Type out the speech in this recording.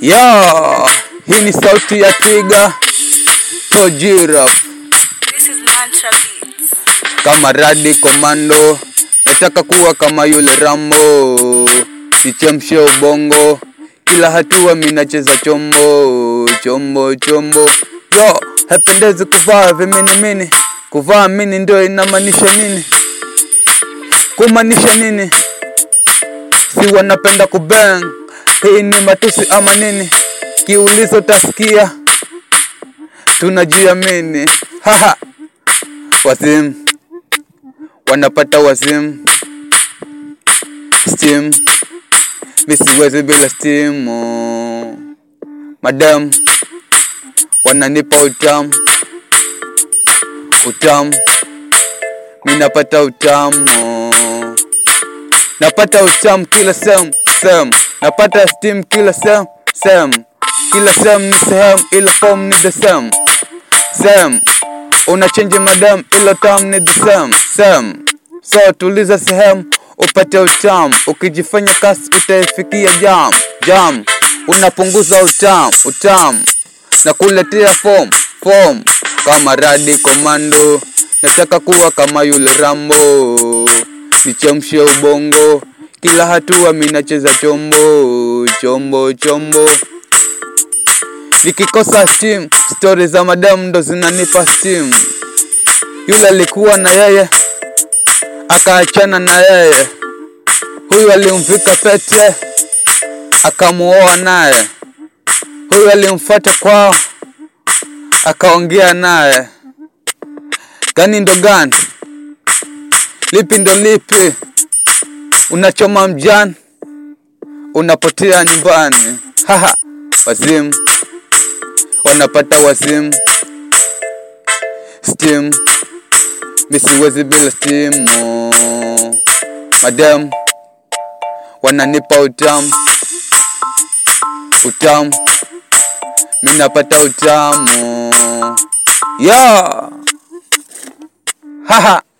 Ya, hii ni sauti ya twiga Tojira This is Mantra Beats. kama radi komando, nataka kuwa kama yule Rambo, nichemshe ubongo, kila hatua minacheza chombo chombo chombo. Yo, hapendezi kuvaa viminimini, kuvaa mini ndio inamaanisha nini? Kumaanisha nini? si wanapenda kubang, hii ni matusi ama nini? Kiulizo tasikia tunajiamini, haha, wazimu wanapata wazimu, steam mi siwezi bila stimu, madam wananipa utamu utamu, mi napata utamu napata utamu kila sehemu sehemu, napata steam kila sehemu sehemu, kila sehemu ni sehemu, ila form ni the same same. Una change madam, ila tam ni the same same. So tuliza sehemu upate utamu, ukijifanya kasi utaifikia jam jam, unapunguza utamu utamu na kuletea form form kama radi komando, nataka kuwa kama yule Rambo, nichemshe ubongo, kila hatua minacheza chombo chombo chombo nikikosa steam, stori za madamu ndo zinanipa steam. Yule alikuwa na yeye akaachana na yeye, huyu alimvika pete akamuoa naye, huyu alimfuata kwao akaongea naye. Gani ndo gani? Lipi ndo lipi? Unachoma mjani, unapotea nyumbani. Haha, wazimu wanapata wazimu steam mi siwezi bila stimu madam wananipa utamu utamu mi napata utamu ya haha